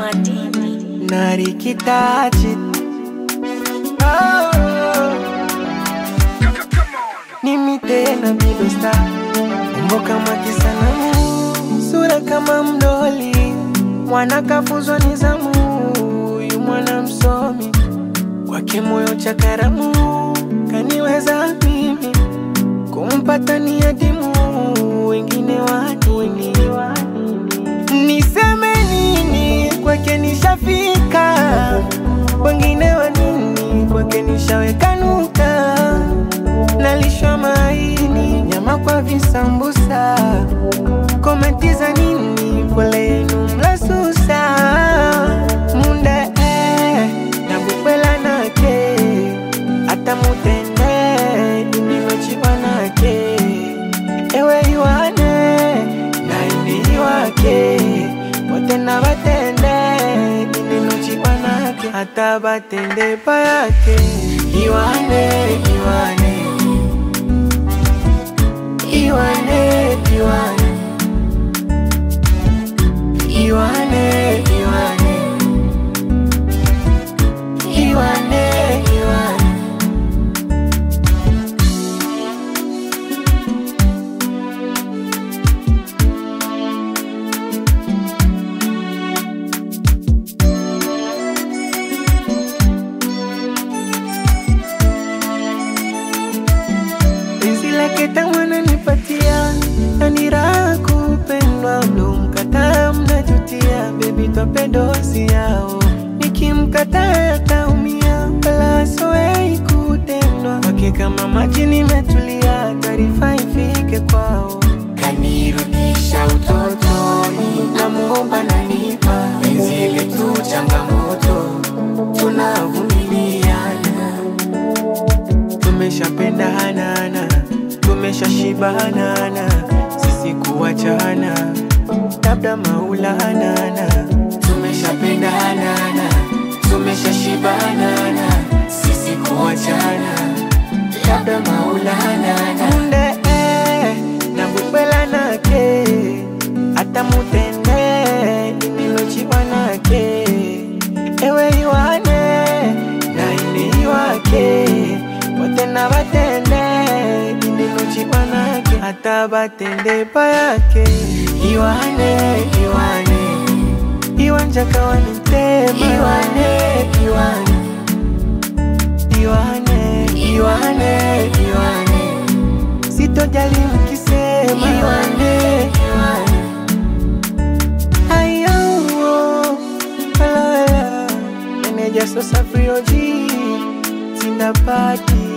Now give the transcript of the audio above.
madini narikitaji oh. Mimi tena bido star umbo kama kisanamu sura kama mdoli mwana kafuzwa nizamu huyu mwana msomi kwake moyo cha karamu kaniweza mimi kumpata ni adimu wengine wadini niseme nini kwake nishafika wengine wa nini kwake nishaweka nuka nalishwa maini nyama kwa visambusa komenti za nini pole yenu mlasusa munde eh, nabukwela nake ata mutende indinochiwa nake ewe iwane naini iwake wote na batende indinochiwa nake hata batende payake iwane iwane iwane iwane iwane iwane iwane iwane penzi lake tamu ananipatia na ni raha kupendwa ndo mkataa mnajutia bebi twapendosi yao nikimkataa ataumia wala soei kutendwa wake kama maji nimetulia taarifa ifike kwao kanirudisha utotoni namuomba nanipa penzi letu changamoto tunavumiliana tumeshapendanana tumeshashibanana sisi kuachana labda maulanana tumeshapendanana tumeshashibanana sisi kuachana labda maulanana munde eh, na bukwela nake hata mutende inilochiwa nake ewe iwane na ini iwake wote na batende inilochiwa nake hata batende payake iwane iwane iwanja kawane ntema iwane iwane iwane iwane iwane sitojali mkisema iwane iwane ayo hello hello meneja sosa frioji sina pati